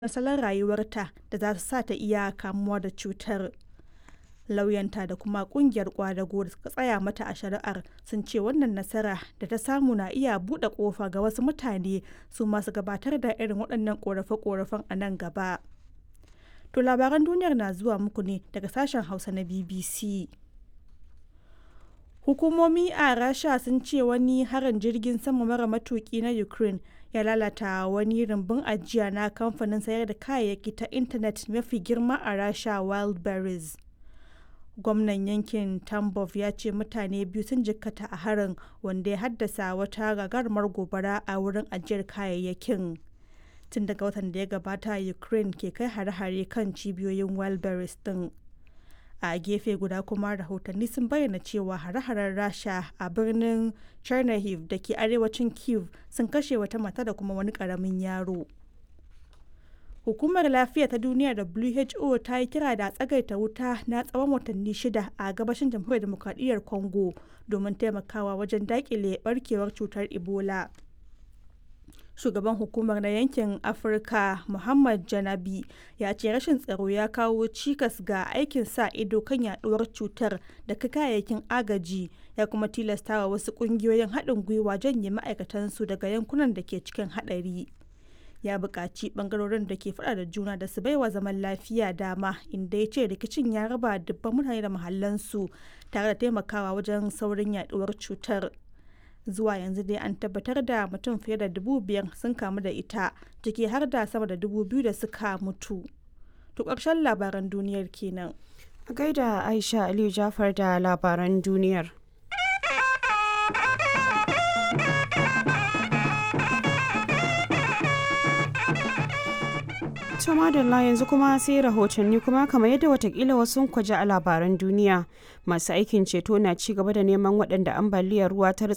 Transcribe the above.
salon rayuwarta da za su sa ta iya kamuwa da cutar. Lauyanta da kuma kungiyar ƙwadago da suka tsaya mata a shari'ar sun ce wannan nasara da ta samu na iya buɗe ƙofa ga wasu mutane su ma su gabatar da irin waɗannan ƙorafe-ƙorafen a nan gaba. To labaran duniyar na zuwa muku ne daga sashen Hausa na BBC. Hukumomi a Rasha sun ce wani harin jirgin sama mara matuki na Ukraine ya lalata wani rumbun ajiya na kamfanin sayar da kayayyaki ta intanet mafi girma a Rasha Wildberries. Gwamnan yankin Tambov ya ce mutane biyu sun jikkata a harin wanda ya haddasa wata gagarumar gobara a wurin ajiyar kayayyakin. Tun daga watan da ya gabata Ukraine ke kai hare-hare kan cibiyoyin Wildberries din. a gefe guda kuma rahotanni sun bayyana cewa hare-haren rasha a birnin chernihiv da ke arewacin kiev sun kashe wata mata da kuma wani karamin yaro hukumar lafiya ta duniya who ta yi kira da tsagaita wuta na tsawon watanni shida a gabashin jamhuriyar demokradiyyar congo domin taimakawa wajen dakile barkewar cutar ebola shugaban hukumar na yankin afirka muhammad janabi ya ce rashin tsaro ya kawo cikas ga aikin sa ido kan yaduwar cutar da kayayyakin agaji ya kuma tilastawa wasu kungiyoyin haɗin gwiwa janye ma'aikatansu daga yankunan da ke cikin haɗari ya buƙaci ɓangarorin da ke faɗa da juna da su baiwa zaman lafiya dama inda ya ce rikicin ya raba dubban mutane da mahallansu tare da taimakawa wajen saurin yaduwar cutar zuwa yanzu dai an tabbatar da mutum fiye da dubu biyar sun kamu da ita ciki har da sama da dubu biyu da suka mutu to ƙarshen labaran duniyar kenan a gaida aisha aliyu jafar da labaran duniyar to madalla yanzu kuma sai rahotanni kuma kamar yadda watakila wasu kwaje a labaran duniya masu aikin ceto na ci gaba da neman waɗanda ambaliyar ruwa ta